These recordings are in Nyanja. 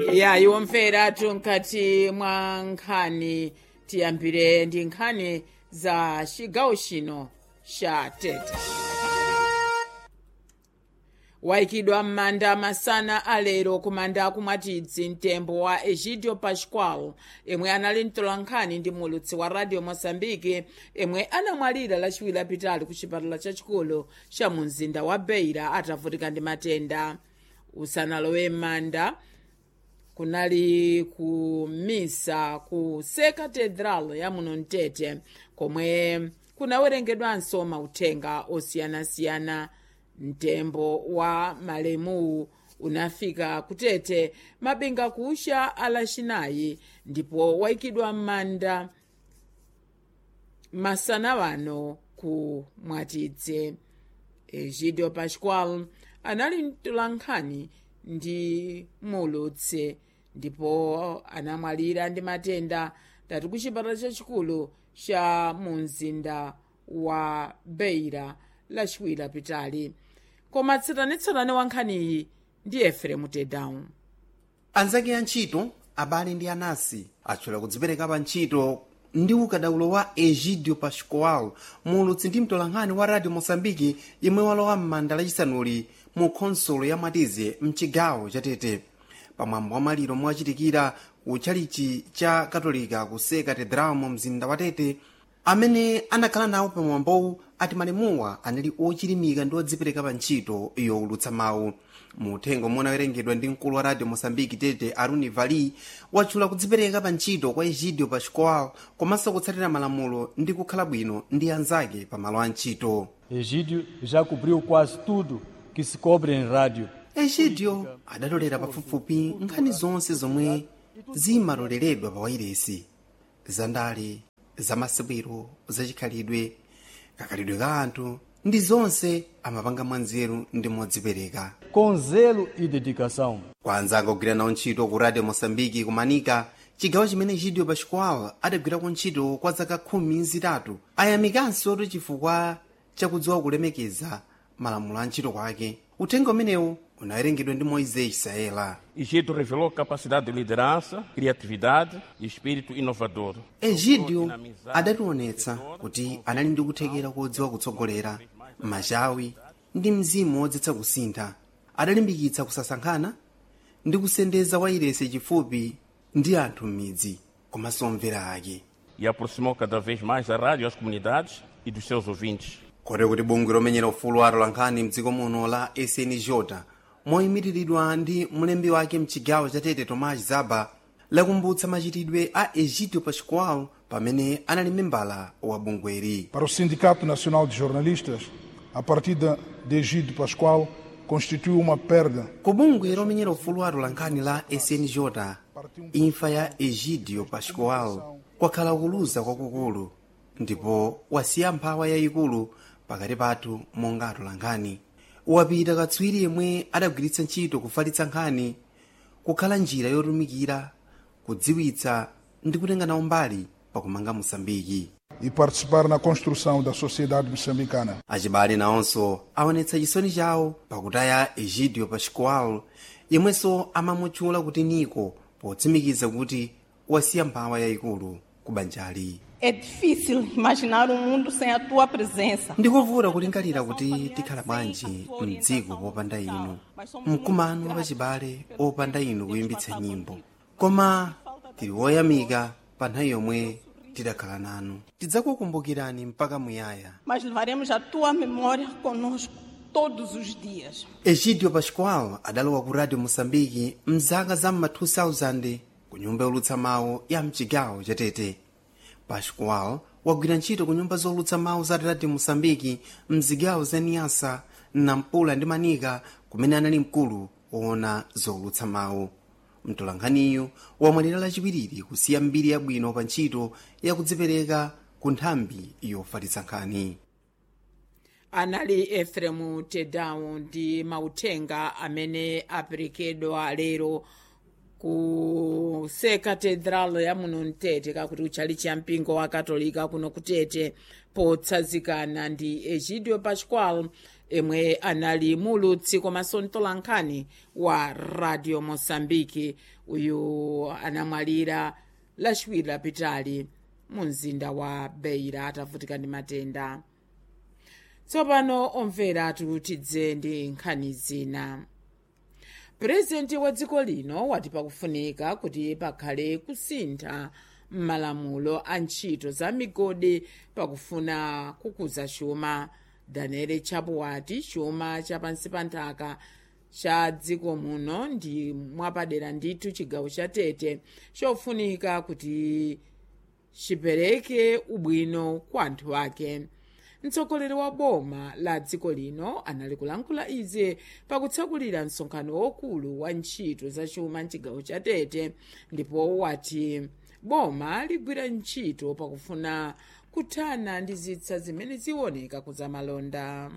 ya iwo mferatu mkati mwa nkhani tiyambire ndi nkhani za chigawo chino cha tete wayikidwa m'manda masana alero kumanda akumwatidzi mtembo wa egidio pascual imwe anali mtolankhani ndi mulutsi wa radio moçambique imwe anamwalira lachiwiri lapitali ku chipatala chachikulu cha mu mzinda wa beira atavutika ndi matenda usanalowe m'manda kunali ku misa ku se cathedral ya muno mtete komwe kunawerengedwanso mauthenga osiyanasiyana mtembo wa malemu unafika kutete mabinga kucha alachinayi ndipo wayikidwa m'manda masana wano ku mwatidze egidio pascual anali mtolankhani ndi mulutsi ndipo anamwalira ndi matenda tati ku chipatala chachikulu cha mu mzinda wa beira lachiwiri lapitali koma tsatanetsatane wa nkhaniyi ndi efremu tedown anzake a ntchito abale ndi anasi atchula kudzipereka pa ntchito ndi ukadaulo wa egidio pascual mulutsi ndi mtolankhani wa radio moçambique yemwe walowa m'manda lachisanuli mu khonsolo ya mwatize mchigawo cha tete pamwambo wa maliro mwachitikira ku tchalichi cha katolika ku se katedral mu mzinda wa tete amene anakhala nawo pamwambowu ati malemuwa anali ochilimika ndi odzipereka pa ntchito yowulutsa mawu mu uthenga omwe unawerengedwa ndi mkulu wa radio moçambique tete aruni vali watchula kudzipereka pa ntchito kwa egidio pascual komanso kutsatira malamulo ndi kukhala bwino ndi anzake pa malo a ntchito Egídio já cobriu quase tudo que se cobre em rádio. egidio adatolera pafupifupi nkhani zonse zomwe zimatoleredwa pa wairesi zandale zamasewero zachikhalidwe kakhalidwe ka anthu ndi zonse amapanga mwanzeru ndi modzipereka Com zelo e dedicação. kwa anzake ogwira nawo ntchito ku radio moçambique kumanika chigawo chimene egidio pascual adagwirako ntchito kwa zaka khumi zitatu ayamikanso tu chifukwa chakudziwa kulemekeza malamulo a ntchito kwake uthenga umenewu unawerengedwa ndi moisés isaela Egito revelou capacidade de liderança, criatividade e espírito inovador. egidio adationetsa kuti anali ndi kuthekera kodziwa kutsogolera machawi ndi mzimu wodzetsa kusintha adalimbikitsa kusasankhana ndi kusendeza wairesi chifupi ndi anthu m'midzi komanso omvera ake E aproximou cada vez mais a rádio às comunidades e dos seus ouvintes. kote kuti bungwe lomenyera ufulu wa atolankhani mdziko muno la snj moyimiriridwa ndi mlembi wake mchigawo cha tete tomás zaba lakumbutsa machitidwe a egidio pascual pamene anali membala wa bungweri Para o Sindicato Nacional de Jornalistas, a partida de Egídio Pascoal constitui uma perda ku bungwe lomenyera ufulu wa atolankhani la snj imfa ya egidio pascual kwakhala kuluza kwakukulu ndipo wasiya mphawa yayikulu pakati pathu monga atolankhani wapita katswiri yemwe adagwiritsa ntchito kufalitsa nkhani kukhala njira yotumikira kudziwitsa ndi kutenga nawo mbali pakumanga mosambiki e participar na construção da sociedade moçambicana. achibale nawonso aonetsa chisoni chawo pakutaya egidio pascual yemwenso amamutchula kuti niko potsimikiza kuti wasiya mphawa yayikulu ku banjali É difícil imaginar um mundo sem a tua presença. ndikuvuta kulingalira kuti tikhala bwanji mdziko popanda inu mkumano wachibale opanda inu kuyimbitsa nyimbo koma tili woyamika pa nthawi yomwe tidakhala nanu tidzakukumbukirani mpaka muyaya Mas levaremos a tua memória conosco todos os dias. egidio pascual adalowa ku radio moçambique mzaka za mma 2000 ku nyumba yolutsa mawu ya mchigawo cha tete pascual wagwira ntchito ku nyumba zolutsa mawu za radio moçambique mzigawo za niasa nampula ndi manika kumene anali mkulu woona zolutsa mawu mtolankhaniyu wamwalira lachiwiri kusiya mbiri yabwino pa ntchito yakudzipereka ku nthambi yofalitsa nkhani anali efremu tedown ndi mauthenga amene aperekedwa lero ku se cathedral ya muno mtete kakuti uchali cha mpingo wa katolika kuno kutete potsazikana ndi egidio pascual emwe anali mulutsi komanso mtolankhani wa radio mosambiki uyu anamwalira lachiwiri lapitali mu mzinda wa beira atavutika ndi matenda tsopano omvera tikutidze ndi nkhani zina purezidenti wa dziko lino wati pakufunika kuti pakhale kusintha m'malamulo a ntchito za migodi pakufuna kukuza chuma daniel chapo wati chuma chapansi pa nthaka cha dziko muno ndi mwapadera ndithu chigawo cha tete chofunika kuti chipereke ubwino kwa anthu ake mtsogoleri wa boma la dziko lino anali kulankhula izi pakutsakulira msonkhano wokulu wa ntchito za chuma mchigawo cha tete ndipo wati boma ligwira ntchito pakufuna kuthana ndi zitsa zimene ziwoneka kuzamalonda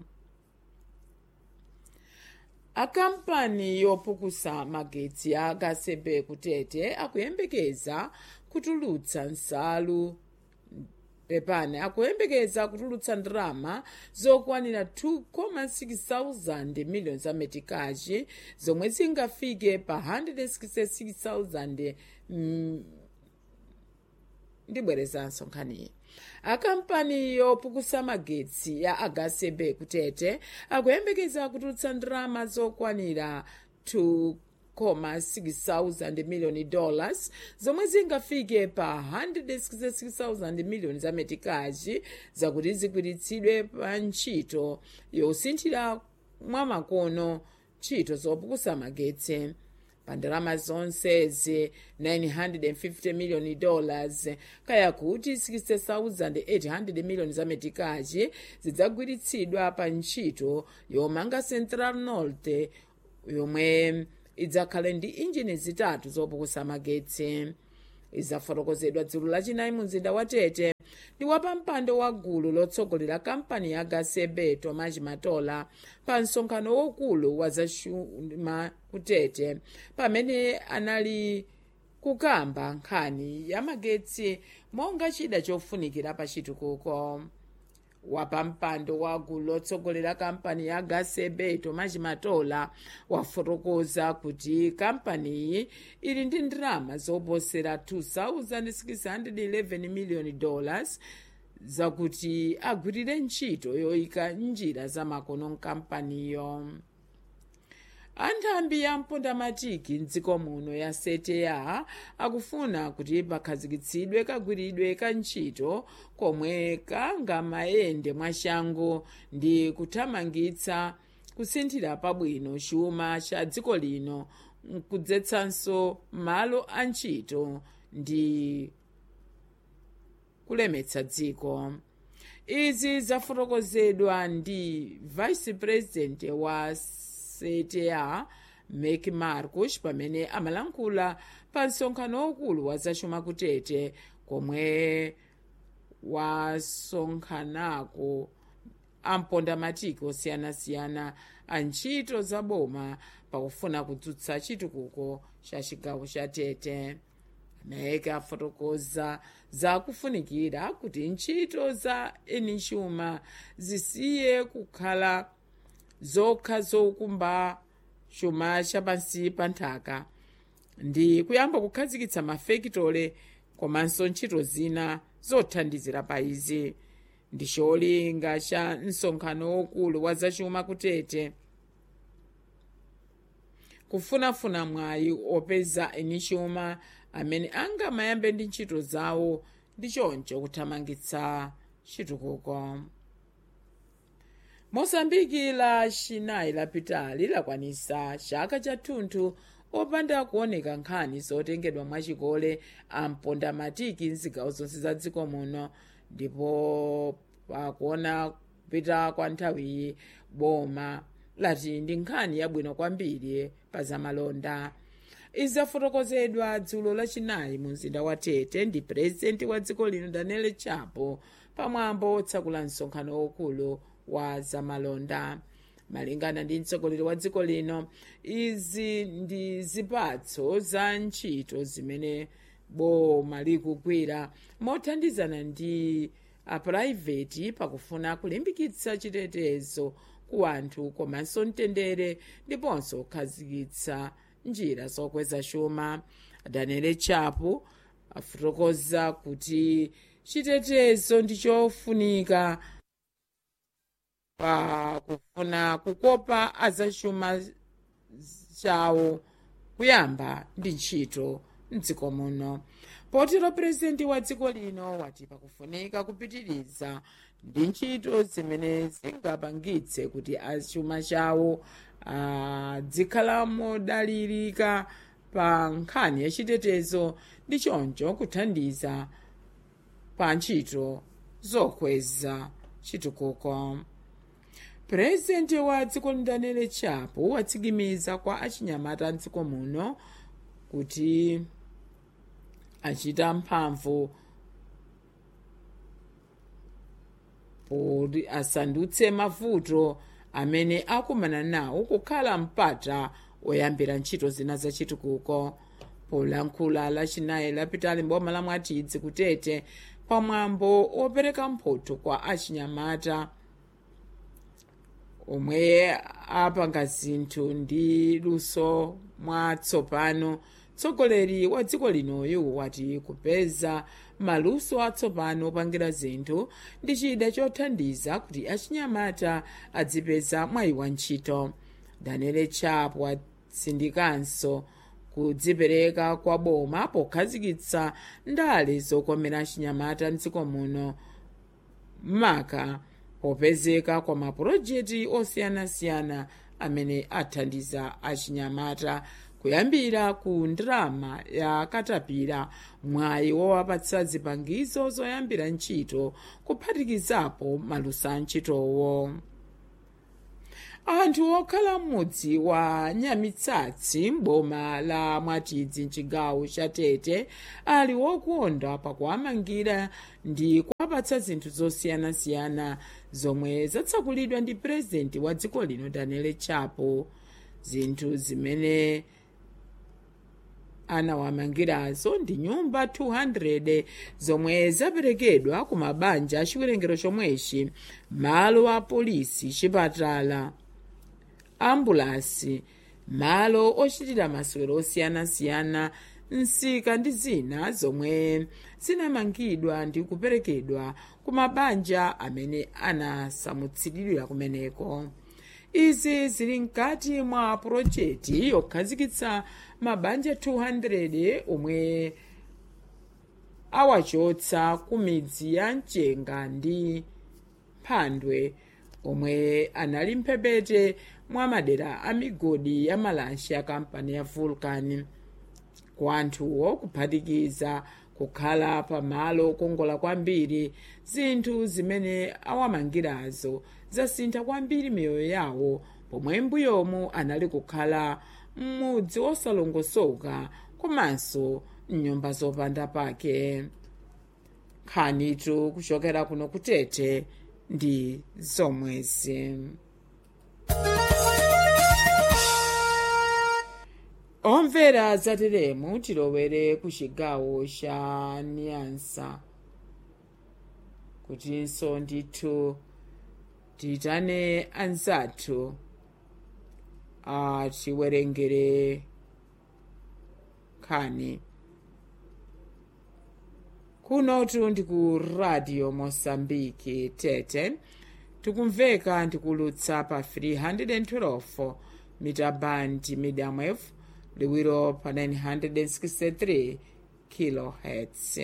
akampani yopukusa magetsi a gasebe kutete akuyembekeza kutulutsa nsalu pepani akuyembekeza kutulutsa ndalama zokwanira 2,6 miliyoni za metikaji zomwe zingafike pa 166,000 mm, ndibwerezanso nkhaniyi akampani yopukusa magetsi ya agasebe kutete akuyembekeza kutulutsa ndalama zokwanira 2,6 miliyoni dollars zomwe zingafike pa 166,000 miliyoni za metikaji zakuti zigwiritsidwe pa ntchito yosinthira mwamakono ntchito zopukusa magetsi pa ndalama zonsezi 950 miliyoni dollars kaya kuti 60,800 miliyoni za metikaji zidzagwiritsidwa pa ntchito yomanga central north yomwe idzakhale ndi injini zitatu zopukusa magetsi izafotokozedwa dzulo lachinayi mu mzinda wa tete ndi wapampando wa gulu lotsogolera kampani ya gasebe tomas matola pa msonkhano wokulu wa zachuma kutete pamene anali kukamba nkhani ya magetsi monga chida chofunikira pa chitukuko wapampando wa gulu lotsogolera kampani ya gasebe tomas matola wafotokoza kuti kampaniyi ili ndi ndalama zoposera 2611 miliyoni dollars zakuti agwirire ntchito yoyika njira zamakono mkampaniyo anthambi ya mpondamatiki mdziko muno ya seteya akufuna kuti pakhazikitsidwe kagwiridwe ka ntchito komwe kangamayende mwachangu ndi kuthamangitsa kusinthira pabwino chuma cha dziko lino nkudzetsanso malo a ntchito ndi kulemetsa dziko izi zafotokozedwa ndi vice president wa cta mek marcus pamene amalankhula pa msonkhano waukulu wa zachuma kutete komwe wasonkhanako ampondamatiki osiyanasiyana a ntchito za boma pakufuna kudzutsa chitukuko cha chigawo cha tete mek afotokoza zakufunikira kuti ntchito za eni chuma zisiye kukhala zokha zokumba chuma chapansi pa nthaka ndi kuyamba kukhazikitsa mafekitole komanso ntchito zina zothandizira pa izi ndi cholinga cha msonkhano wokulu wa zachuma kutete kufunafuna mwayi opeza eni chuma amene angamayambe ndi ntchito zawo ndi choncho kuthamangitsa chitukuko mosambiki la chinayi lapitali lakwanisa chaka chathunthu opanda kuoneka nkhani zotengedwa mwachikole ampondamatiki mzigawo zonse za dziko muno ndipo pakuona kupita kwa nthawiyi boma lati ndi nkhani yabwino kwambiri pa zamalonda izi zafotokozedwa dzulo lachinayi mu mzinda wa tete ndi purezidenti wa dziko lino daniel chapo pamwambo otsakula msonkhano wokulu wa zamalonda malingana ndi mtsogoleri wa dziko lino izi ndi zipatso za ntchito zimene boma likugwira mothandizana ndi apurayiveti pakufuna kulimbikitsa chitetezo ku anthu komanso mtendere ndiponso kukhazikitsa njira zokweza chuma daniel chapo afotokoza kuti chitetezo ndi chofunika pa kufuna kukopa azachuma chawo kuyamba ndi ntchito mdziko muno potero purezidenti wa dziko lino wati pakufunika kupitiriza ndi ntchito zimene zingapangitse kuti achuma chawo adzikhala modalirika pa nkhani yachitetezo ndi choncho kuthandiza pa ntchito zokweza chitukuko purezidenti wa dziko daniel chapo watsimikiza kwa achinyamata mdziko muno kuti achita mphamvu kuti asandutse mavuto amene akumana nawo kukhala mpata oyambira ntchito zina zachitukuko polankhula lachinayi lapitali mboma la mwatidzi kutete pamwambo opereka mphotho kwa achinyamata omwe apanga zinthu ndi luso mwatsopano mtsogoleri wa dziko linoyu wati kupeza maluso atsopano opangira zinthu ndi chida chothandiza kuti achinyamata adzipeza mwayi wa ntchito daniel chapo watsindikanso kudzipereka kwa boma pokhazikitsa ndale zokomera achinyamata mdziko muno maka popezeka kwa mapulojekiti osiyanasiyana amene athandiza achinyamata kuyambira ku ndalama ya katapira mwayi wowapatsa zipangizo zoyambira ntchito kuphatikizapo maluso a ntchitowo anthu okhala m'mudzi wa nyamitsatsi m'boma la mwatidzi mchigawo cha tete ali wokonda pakuwamangira ndi kuwapatsa zinthu zosiyanasiyana zomwe zatsakulidwa ndi purezidenti wa dziko lino daniel chapo zinthu zimene anawamangirazo ndi nyumba 200 zomwe zaperekedwa ku mabanja a chiwerengero chomwechi malo a polisi chipatala ambulasi malo ochitira masewero osiyanasiyana nsika ndi zina zomwe zinamangidwa ndi kuperekedwa ku mabanja amene anasamutsidwira kumeneko izi zili mkati mwa purojekiti yokhazikitsa mabanja 200 omwe awachotsa ku midzi ya mchenga ndi mphandwe omwe anali mphepete mwa madera a migodi ya malasha ya kampani ya vulcan ku anthuwo kuphatikiza kukhala pamalo okongola kwambiri zinthu zimene awamangirazo zasintha kwambiri miyoyo yawo pomwe mbuyomu anali kukhala m'mudzi osalongosoka komanso mnyumba zopanda pake nkhanitu kuchokera kuno kutete ndi zomwezi omvera zateremu tilowere ku chigawo cha nyansa kutinso ndithu tiyitane anzathu atiwerengere nkhani kunotu ndi ku radio mosambiki tete tikumveka ndikulutsa pa 312 mita band medium wave liwiro pa 963 kilohertz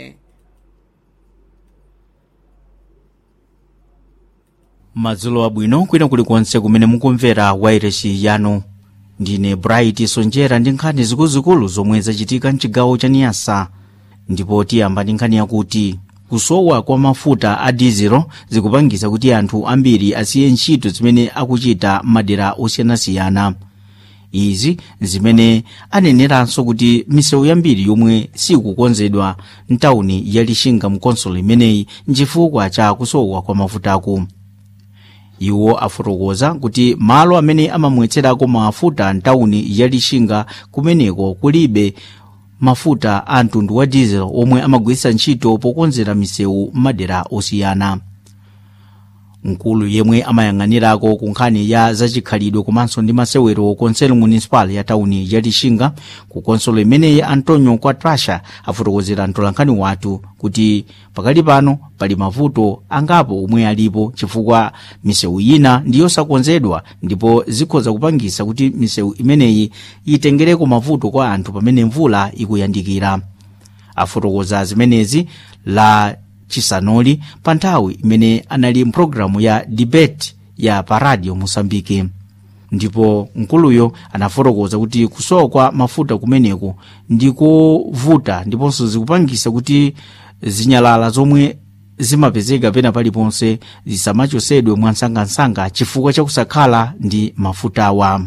madzulo abwino kwina kulikonse kumene mukumvera wairesi yanu ndine bright sonjera ndi nkhani zikuluzikulu zomwe zachitika mchigawo cha niyasa ndipo tiyamba ndi nkhani yakuti kusowa kwa mafuta a dizelo zikupangisa kuti anthu ambiri asiye ntchito zimene akuchita madera osiyanasiyana izi zimene aneneranso kuti misewu yambiri yomwe sikukonzedwa mtawuni ya lixinga mkonsolo imeneyi nchifukwa cha kusowa kwa mafutaku iwo afotokoza kuti malo amene amamwetserako mafuta mtawuni ya lixinga kumeneko kulibe mafuta a mtundu wa diesel omwe amagwiritsa ntchito pokonzera misewu m'madera osiyana mkulu yemwe amayang'anirako ku nkhani ya zachikhalidwe komanso ndi masewero konselo municipal ya tauni ya lixinga ku konsolo imeneyi antonio quatrasha afotokozera mtolankhani wathu kuti pakali pano pali mavuto angapo omwe alipo chifukwa misewu ina ndi yosakonzedwa ndipo zikhoza kupangisa kuti misewu imeneyi itengereko mavuto kwa anthu pamene mvula ikuyandikira afotokoza zimenezi la chisanoli pa nthawi imene anali mpulogalamu ya debate ya pa radio mosambike ndipo mkuluyo anafotokoza kuti kusowa kwa mafuta kumeneko ndikovuta ndiponso zikupangisa kuti zinyalala zomwe zimapezeka pena paliponse zisamachosedwe mwansangansanga chifukwa chakusakhala ndi mafutawa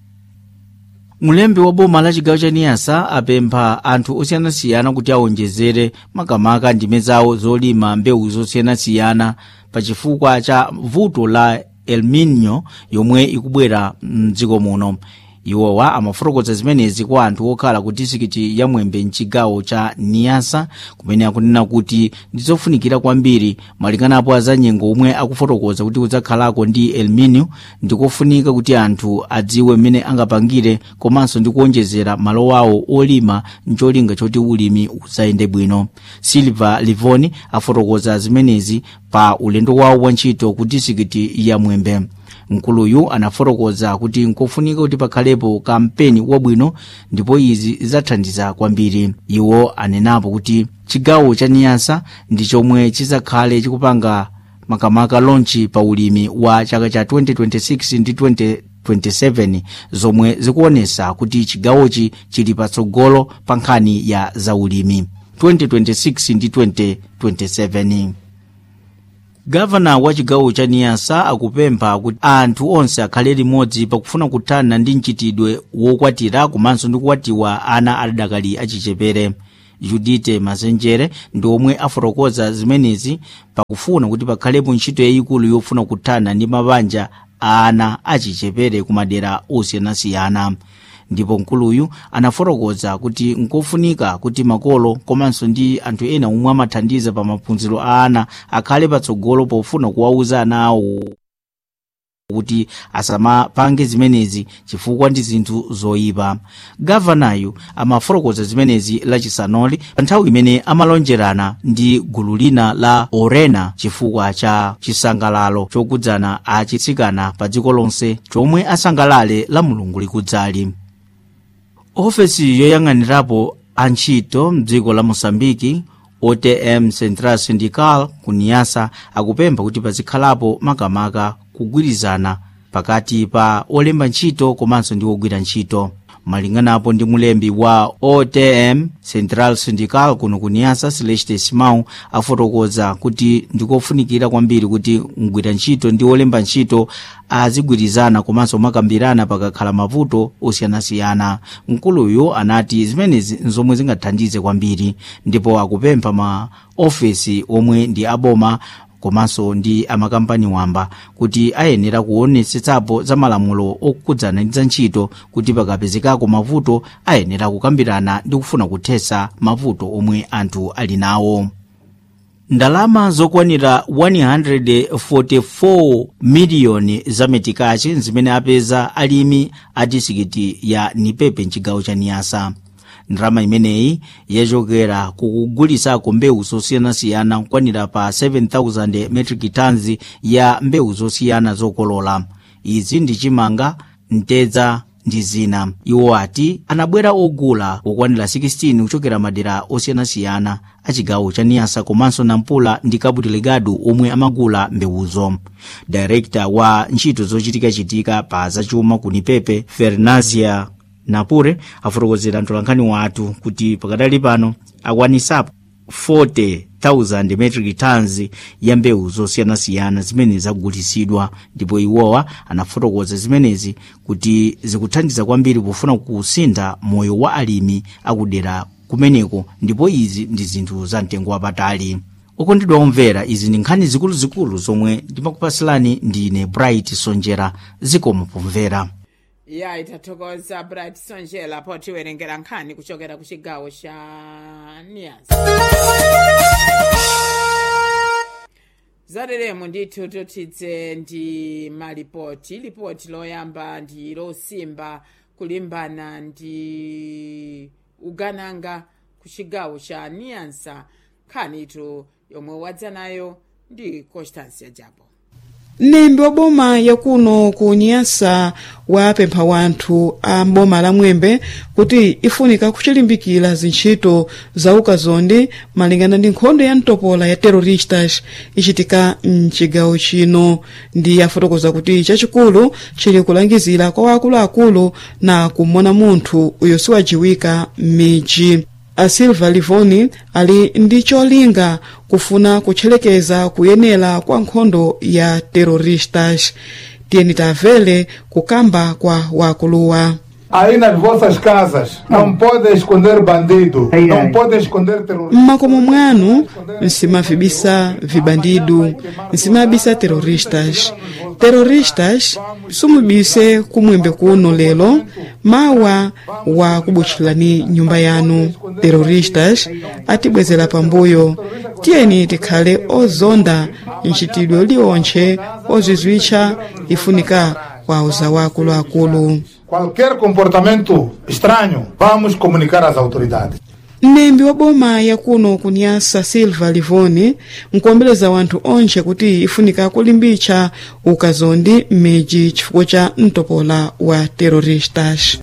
mulembi wa boma la chigawo cha niyasa apempha anthu osiyanasiyana kuti awonjezere makamaka ndime zawo zolima mbewu zosiyanasiyana pa chifukwa cha vuto la el nino yomwe ikubwera mdziko muno iwowa amafotokoza zimenezi kwa anthu okhala ku disikiti ya mwembe mchigawo cha niyasa kumene akunena kuti ndizofunikira kwambiri malinganapo azanyengo omwe akufotokoza kuti kudzakhalako ndi el nino ndikofunika kuti anthu adziwe mmene angapangire komanso ndi kuonjezera malo awo olima mcholinga choti ulimi udzayende bwino silva livoni afotokoza zimenezi pa ulendo wawo wa ntchito ku disikiti ya mwembe mkuluyu anafotokoza kuti nkofunika kuti pakhalepo kampeni wabwino ndipo izi zidzathandiza kwambiri iwo anenapo kuti chigawo cha niyasa ndi chomwe chizakhale chikupanga makamaka lonchi pa ulimi wa chaka cha 2026 ndi 2027 zomwe zikuonesa kuti chigawochi chili patsogolo pa nkhani ya zaulimi 2026 ndi 2027 gavana wa chigawo cha niyasa akupempha kuti anthu onse akhale limodzi pakufuna kuthana ndi mchitidwe wokwatira komanso ndi kukwatiwa ana adakali achichepere judite mazenjere ndi omwe afotokoza zimenezi pakufuna kuti pakhalepo ntchito yayikulu yofuna kuthana ndi mabanja a ana achichepere ku madera osiyanasiyana ndipo mkuluyu anafotokoza kuti nkofunika kuti makolo komanso ndi anthu ena omwe amathandiza pa maphunziro a ana akhale patsogolo pofuna kuwauza ana awo kuti asamapange zimenezi chifukwa ndi zinthu zoyipa gavanayu amafotokoza zimenezi lachisanoli pa nthawi imene amalonjerana ndi gulu lina la orena chifukwa cha chisangalalo chokudzana achitsikana pa dziko lonse chomwe asangalale la mulungu likudzali ofesi yoyang'anirapo antchito mdziko la mosambiki otm central syndical ku niyasa akupempha kuti pazikhalapo makamaka kugwirizana pakati pa olemba ntchito komanso ndi ogwira ntchito malinganapo ndi mulembi wa otm central syndical kuno ku niyasa celeste simau afotokoza kuti ndikofunikira kwambiri kuti mgwira ntchito ndi olemba ntchito azigwirizana komanso makambirana pakakhala mavuto osiyanasiyana mkuluyu anati zimenezi nzomwe zingathandize kwambiri ndipo akupempha ma ofesi omwe ndi aboma komanso ndi amakampani wamba kuti ayenera kuonetsetsapo za malamulo okhudzana ndi za ntchito kuti pakapezekako mavuto ayenera kukambirana ndi kufuna kuthetsa mavuto omwe anthu ali nawo ndalama zokwanira 144 miliyoni za metikachi zimene apeza alimi a disikiti ya nipepe mchigawo cha niyasa ndalama imeneyi yachokera kukugulisako mbewu zosiyanasiyana kukwanira pa 7000 metric tons ya mbewu zosiyana zokolola izi ndi chimanga mtedza ndi zina iwo ati anabwera ogula okwanira 16 kuchokera madera osiyanasiyana a chigawo cha niyasa komanso nampula ndi cabo delgado omwe amagula mbewuzo direkta wa ntchito zochitikachitika pa zachuma ku nipepe fernazia napure afotokozera mtolankhani wathu kuti pakadali pano akwanisapo 40,000 metric tons ya mbewu zosiyanasiyana zimene zagulisidwa ndipo iwowa anafotokoza zimenezi kuti zikuthandiza kwambiri pofuna kusintha moyo wa alimi akudera kumeneko ndipo izi ndi zinthu za mtengo wapatali okondedwa omvera izi ndi nkhani zikuluzikulu zomwe ndimakupasilani ndine bright sonjera zikomo pomvera ya itathokoza bright sonjera potiwerengera nkhani kuchokera ku chigawo cha niyasa zateremo ndithu totitse ndi malipoti lipoti loyamba ndi losimba kulimbana ndi ugananga ku chigawo cha niansa nkhanitu yomwe wadza nayo ndi constancia japo mnembi wa boma yakuno ku nyasa wapempha wanthu a boma la mwembe kuti ifunika kuchilimbikira zintchito za ukazondi malingana ndi nkhondo ya mtopola ya terroristas ichitika mchigawo chino ndi afotokoza kuti chachikulu chili kulangizira kwa wakuluakulu na kumona munthu uyo siwajiwika m'midzi a silva livoni ali ndi cholinga kufuna kutchelekeza kuyenera kwa nkhondo ya terroristas tiyeni tamvere kukamba kwa wakuluwa Aí nas vossas casas não podem esconder bandido, não podem esconder terrorista. mmakomo mwanu nsimavibisa vibandidu nsimabisa terroristas terroristas sumubise kumwembe kuno lero mawa wa kubutchulani nyumba yanu terroristas atibwezera pambuyo tiyeni tikhale ozonda mchitidwe liwontche ozizwitcha ifunika kwa uzawu akuluakulu Qualquer comportamento estranho, vamos comunicar às autoridades. mnembi wa boma yakuno kunyasa silva livoni nkuombeleza wanthu onse kuti ifunika kulimbitsa ukazondi m'midzi chifukwa cha mtopola wa terroristas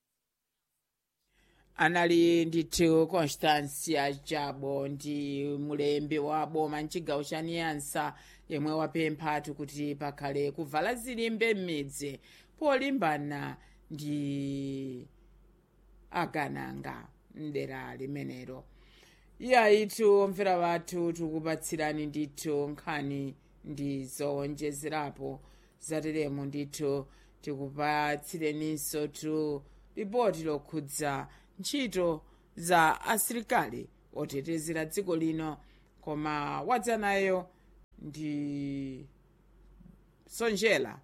anali ndithu constancia jabo ndi mulembi wa boma mchigawo cha niyansa yemwe wapemphatu kuti pakhale kuvala zilimbe m'midzi polimbana ndi agananga mdera limenelo iyayitu omvera wathu tikupatsirani ndithu nkhani ndi zowonjezerapo zateremo ndithu tikupatsireninso tu ripoti lokhudza ntchito za asilikali otetezera dziko lino koma wadza nayo ndi sonjera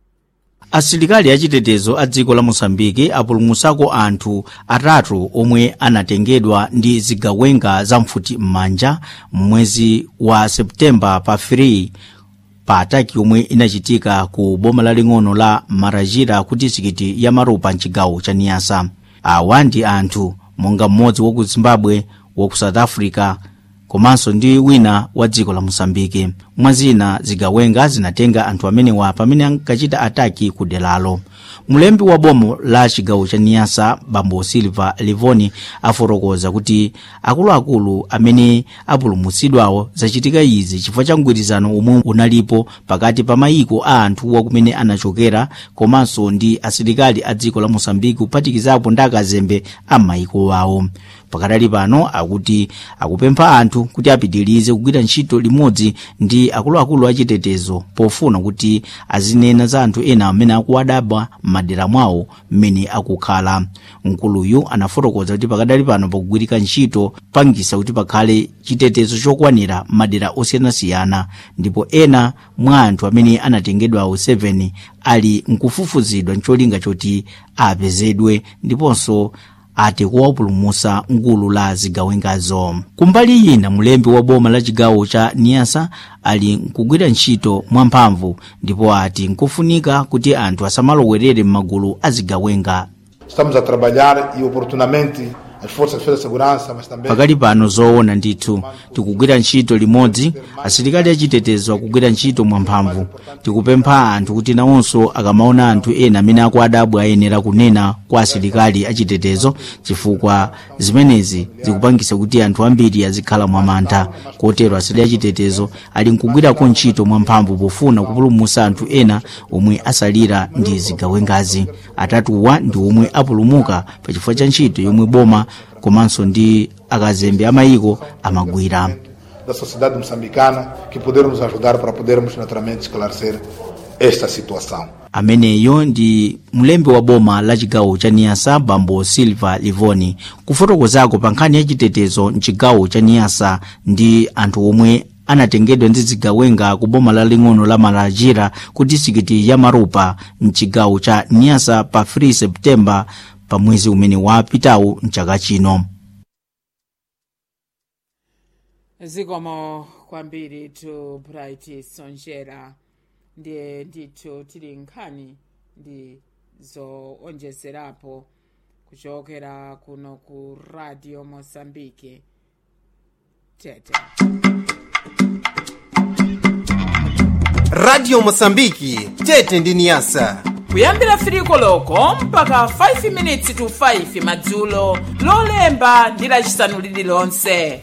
asilikali achitetezo a dziko la mosambiki apulumutsako anthu atatu omwe anatengedwa ndi zigawenga za mfuti m'manja mwezi wa septemba pa 3 pa ataki yomwe inachitika ku boma laling'ono la marajira ku disikiti ya maropa mchigawo cha niyasa awa ndi anthu monga mmodzi waku zimbabwe waku south africa komanso ndi wina wa dziko la mosambiki mwazina zigawenga zinatenga anthu amenewa pamene ankachita ataki ku deralo mulembi wa bomo la chigawo cha niyasa bambo silva livoni afotokoza kuti akuluakulu amene apulumutsidwawo zachitika izi chifukwa cha mgwirizano omwe unalipo pakati pa mayiko a anthuwa kumene anachokera komanso ndi asilikali a dziko la mosambiki kuphatikizapo ndi akazembe a mayiko awo pakadali pano akuti akupempha anthu kuti apitirize kugwira ntchito limodzi ndi akuluakulu achitetezo pofuna kuti azinena za anthu ena amene akuwadaba m'madera mwawo mmene akukhala mkuluyu anafotokoza kuti pakadali pano pakugwirika ntchito pangisa kuti pakhale chitetezo chokwanira m'madera osiyanasiyana ndipo ena mwa anthu amene anatengedwawo 7 ali nkufufuzidwa ncholinga choti apezedwe ndiponso ati kuwapulumutsa mgulu la zigawengazo kumbali ina mulembi wa boma la chigawo cha niyasa ali nkugwira ntchito mwamphamvu ndipo ati nkufunika kuti anthu asamalowerere m'magulu a zigawenga Estamos a trabalhar e oportunamente as forças de defesa e segurança, mas também pakali pano zoona ndithu tikugwira ntchito limodzi asilikali achitetezo akugwira ntchito mwamphamvu tikupempha anthu kuti nawonso akamaona anthu ena amene akuwadabwa ayenera kunena kwa asilikali achitetezo chifukwa zimenezi zikupangisa kuti anthu ambiri azikhala mwamantha kotero asilikali achitetezo ali nkugwirako ntchito mwamphamvu pofuna kupulumutsa anthu ena omwe asalira ndi zigawengazi atatuwa ndi omwe apulumuka pachifukwa cha ntchito yomwe boma komanso ndi akazembe amayiko amagwira da sociedade moçambicana que podermos ajudar para podermos naturalmente esclarecer esta situação. ameneyo ndi mlembi wa boma la chigawo cha niyasa bambo silva livoni kufotokozako pa nkhani ya chitetezo mchigawo cha niyasa ndi anthu omwe anatengedwa ndi zigawenga ku boma laling'ono la malajira ku disikiti ya marupa mchigawo cha niyasa pa 3 septemba pa mwezi umene wapitawu mchaka chino zikomo kwambiri to bright sonjera ndiye ndithu tili nkhani ndi zoonjezerapo kuchokera kuno ku radio mosambike tete radio mosambiki tete ndi niyasa kuyambira firiko loko mpaka 5 minutes to 5 madzulo lolemba ndi lacisanu lililonse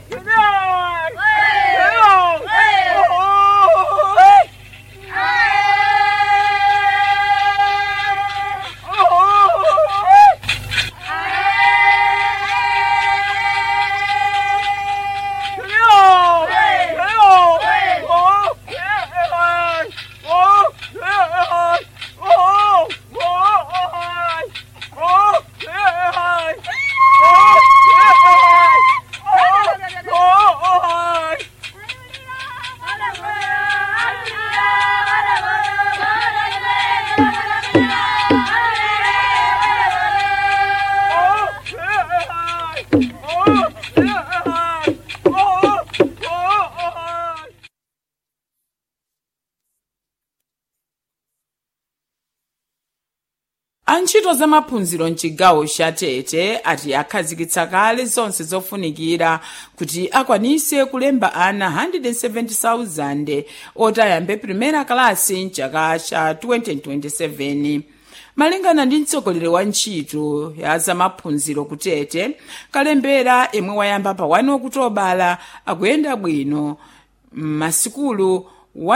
antchito za maphunziro mchigawo cha tete ati akhazikitsa kale zonse zofunikira kuti akwanise kulemba ana 170,000 oti ayambe primera kalasi mchaka cha 2027 malingana ndi mtsogoleri wa ntchito ya zamaphunziro kutete kalembera imwe wayamba pa 1 okutobala akuyenda bwino m'masikulu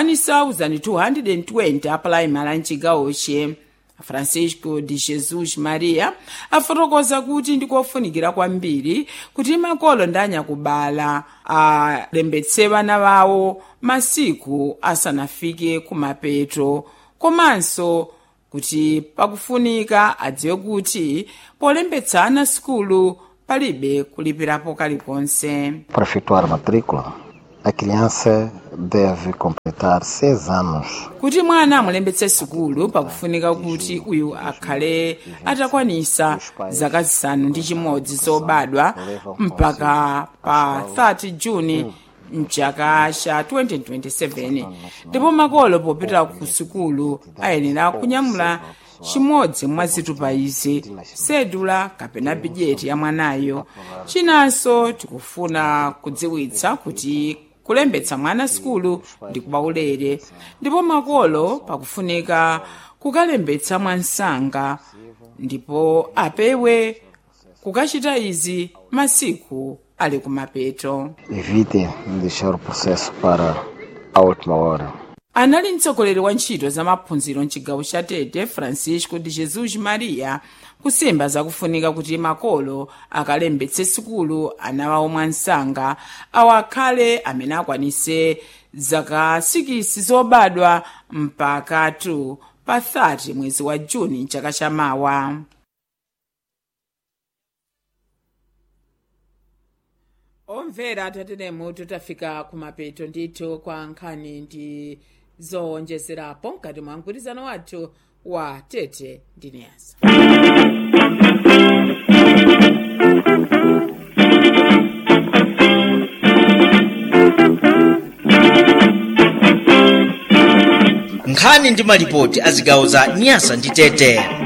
1220 apulaimali a mchigawoche francisco de jesus maria afotokoza kuti ndikofunikira kwambiri kuti makolo ndi anyakubala alembetse vana vawo masiku asanafike kumapeto komanso kuti pakufunika adziwe kuti polembetsa ana sikulu palibe kulipirapo kalikonse Para efetuar a matrícula, a criança deve completar seis anos. kuti mwana amulembetse sikulu pakufunika kuti uyu akhale atakwanisa zaka zisanu ndi chimodzi zobadwa mpaka pa 30 juni mchaka cha 2027 ndipo makolo popita ku sikulu ayenera kunyamula chimodzi mwa zitupa izi sedula kapena bidjeti ya mwanayo chinanso tikufuna kudziwitsa kuti kulembetsa mwana sikulu ndi kwaulere ndipo makolo pakufunika kukalembetsa mwansanga ndipo apewe kukachita izi masiku ali kumapeto Evite deixar o processo para a última hora. anali mtsogoleri wa ntchito za maphunziro mchigawo cha tete francisco de jesus maria kusimba zakufunika kuti makolo akalembetse sikulu ana wawo mwansanga awo akhale amene akwanise zaka 6 zobadwa mpaka 2 pa 30 mwezi wa juni mchaka chamawa omvera tatenemo tafika kumapeto ndithu kwa nkhani ndi zowonjezerapo mkati mwa mgwirizano wathu wa tete ndi niyasa nkhani ndi malipoti a zigawo za nyasa ndi tete